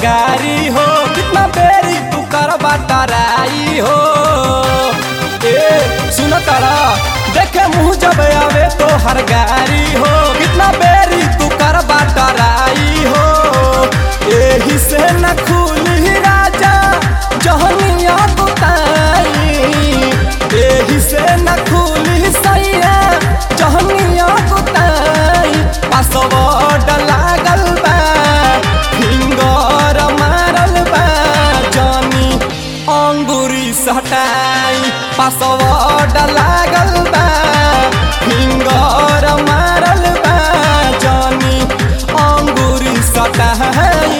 गारी हो कितना बेरी तू कर बटराई हो ए सुन तारा देखे मुँह जब आवे तो हर गारी हो कितना बेरी तू कर बटराई हो एही से न खुली राजा जहनिया गुताई एही से न खुली सैया जहनिया गुताई पासवर्ड लागल बा फिंगर मारल बा जानी अंगूरी सटाई पासवर्ड लागल बा फिंगर मारल बा जानी अंगूरी सटाई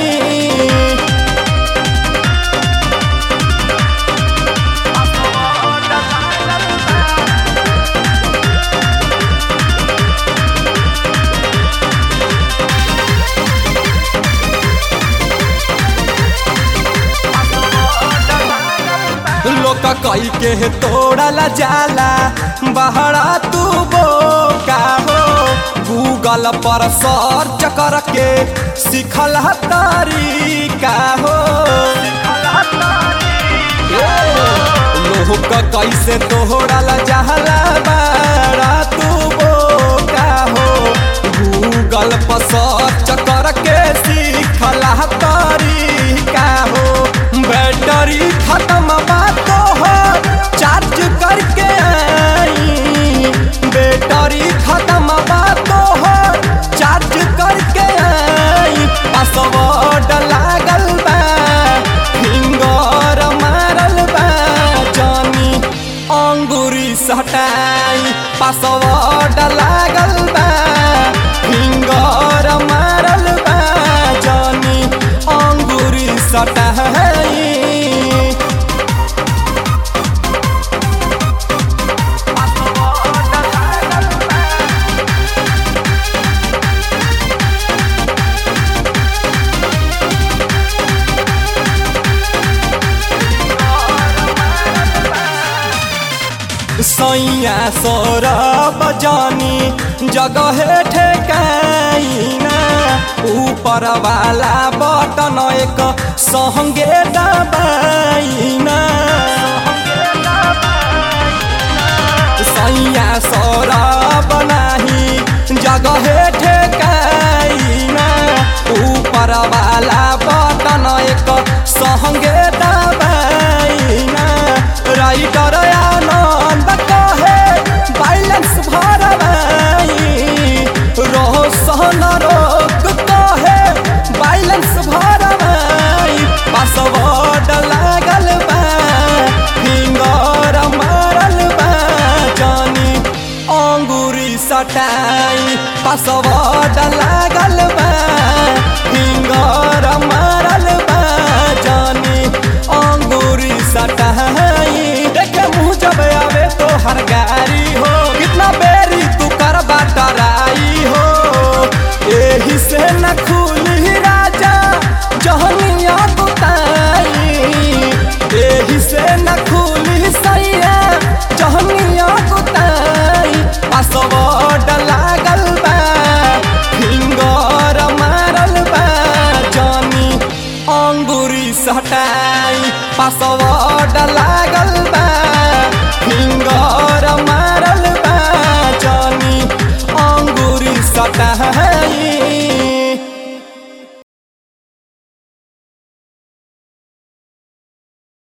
लोक कई के तोड़ला जाला बहरा तू बोका हो गूगल पर सर्च करके सिखल तरीका हो लोक कैसे तोड़ला जाला बहरा तू बोका हो गूगल पर सर्च करके सिखल तरीका हो बैटरी खत्म बात हो चार्ज करके आई बैटरी खत्म बात हो चार्ज करके आई पासवर्ड लागल बा फिंगर मारल बा जानी अंगूरी सटाई पासवर्ड लागल बा फिंगर मारल बा जानी अंगूरी सटाई सैया सौरभ जानी जगह ठेकाइना ऊपर वाला बटन एक संगे दबाइना सैया सौरभ नाही जगह ठेकाइना ऊपर वाला बटन एक संगे दबाइना राइटर आनंद कहे बैलेंस भरवाई रोशन रोक कहे बैलेंस भरवाई पासवर्ड लागल बा फिंगर मारल बा जानी अंगूरी सटाई पासवर्ड लागल बा फिंगर मारल बा जानी अंगूरी सटाई देखे मुँह जब आवे तो हर गारी हो कितना बेरी तू कर बटराई हो एही से न खुली राजा जहनिया गुताई एही से न खुली सैया जहनिया गुताई पासवर्ड लागल बा फिंगर मारल बा जानी अंगूरी सटाई पासवर्ड लागल बा फिंगर मारल बा जानी अंगूरी सटाई